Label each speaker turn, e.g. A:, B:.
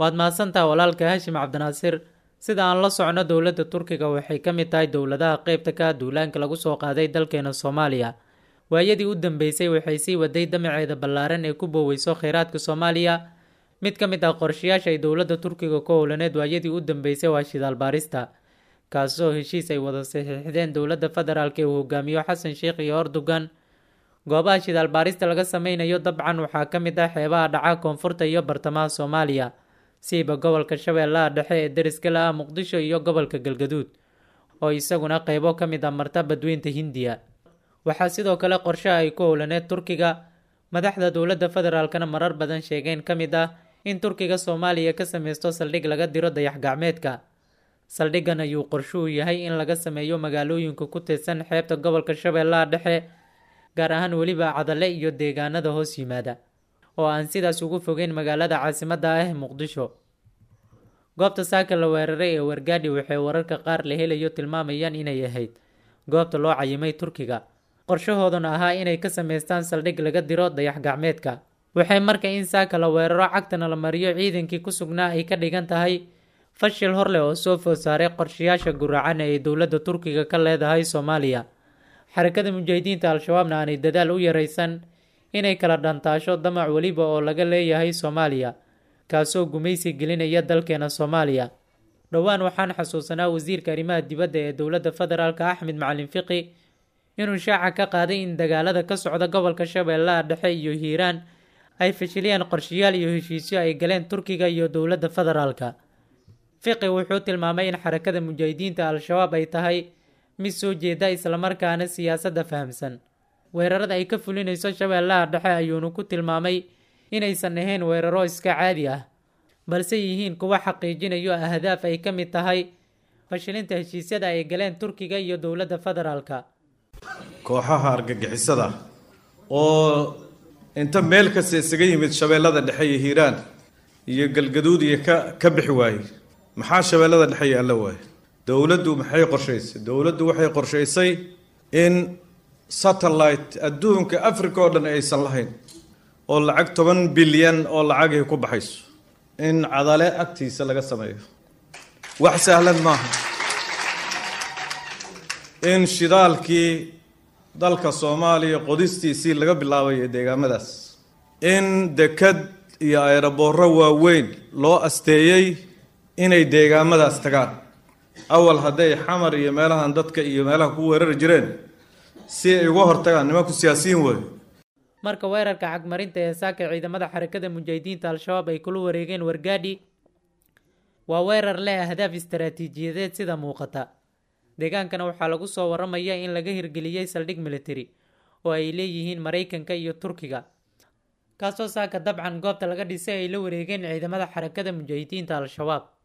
A: waad mahadsantaha walaalka haashim cabdinaasir sida aan la socno dowladda turkiga waxay ka mid tahay dowladaha qeybta ka duulaanka lagu soo qaaday dalkeena soomaaliya waayadii u dambeysay waxay sii waday damaceeda ballaaran ee ku booweyso kheyraadka soomaaliya mid ka mid ah qorshayaasha ay dowladda turkiga ku howlaneed waayadii u dambeysay waa shidaal baarista kaasoo heshiis ay wada saxiixdeen dowladda federaalk ee uu hogaamiyo xasan sheikh iyo erdogan goobaha shidaal baarista laga sameynayo dabcan waxaa ka mid ah xeebaha dhaca koonfurta iyo bartamaha soomaaliya siiba gobolka shabeellaha dhexe ee deriska la ah muqdisho iyo gobolka galgaduud oo isaguna qeybo ka mid ah marta badweynta hindiya waxaa sidoo kale qorshaha ay ku howlaneed turkiga madaxda dowladda federaalkana marar badan sheegeen ka mid ah in turkiga soomaaliya ka sameysto saldhig laga diro dayax gacmeedka saldhiggan ayuu qorshuhu yahay in laga sameeyo magaalooyinka ku tirsan xeebta gobolka shabeellaha dhexe gaar ahaan weliba cadale iyo deegaanada hoos yimaada oo aan sidaas ugu fogeyn magaalada caasimadda ah muqdisho goobta saaka la weeraray ee wargaadhi waxay wararka qaar la helayo tilmaamayaan inay ahayd goobta loo cayimay turkiga qorshahooduna ahaa inay ka sameystaan saldhig laga diro dayax gacmeedka waxay marka in saaka la weeraro cagtana la mariyo ciidankii ku sugnaa ay ka dhigan tahay fashil horleh oo soo food saaray qorshayaasha guracan ee dowladda turkiga ka leedahay soomaaliya xarakada mujaahidiinta al-shabaabna aanay dadaal u yaraysan inay kala dhantaasho damac weliba oo laga leeyahay soomaaliya kaasoo gumaysi gelinaya dalkeena soomaaliya dhowaan waxaan xasuusanaa wasiirka arrimaha dibadda ee dowladda federaalka axmed macalin fiqi inuu shaaca ka qaaday in dagaalada ka socda gobolka shabeellaha dhexe iyo hiiraan ay fashiliyaan qorshayaal iyo heshiisyo ay galeen turkiga iyo dowladda federaalka fiqi wuxuu tilmaamay in xarakada mujaahidiinta al-shabaab ay tahay mid soo jeeda islamarkaana siyaasadda fahamsan weerarada ay ka fulinayso shabeellaha dhexe ayuunu ku tilmaamay inaysan ahayn weeraro iska caadi ah balse yihiin kuwa xaqiijinayo ahdaaf ay ka mid tahay fashilinta heshiisyada ay galeen turkiga iyo dowladda federaalka
B: kooxaha argagixisada oo inta meel kasta isaga yimid shabeellada dhexe iyo hiiraan iyo galgaduud iyo ka ka bixi waayey maxaa shabeellada dhexe yaalla waaye dowladdu maxay qorshaysay dowladdu waxay qorshaysay in satellite adduunka africa oo dhan aysan lahayn oo lacag toban bilyan oo lacagay ku baxayso in cadale agtiisa laga sameeyo wax sahlan maaha in shidaalkii dalka soomaaliya qodistiisii laga bilaabay ee deegaamadaas in dekad iyo ayraboorro waaweyn loo asteeyey inay deegaamadaas tagaan awal hadday xamar iyo meelahan dadka iyo meelaha ku weerari jireen si ay uga hortagaan nimanku siyaasiyiin wey
A: marka weerarka cagmarinta ee saaka ciidamada xarakada mujaahidiinta al-shabaab ay kula wareegeen wargaadhi waa weerar leh ahdaaf istaraatiijiyadeed sida muuqata deegaankana waxaa lagu soo waramaya in laga hirgeliyey saldhig military oo ay leeyihiin maraykanka iyo turkiga kaasoo saaka dabcan goobta laga dhisay ay la wareegeen ciidamada xarakada mujaahidiinta al-shabaab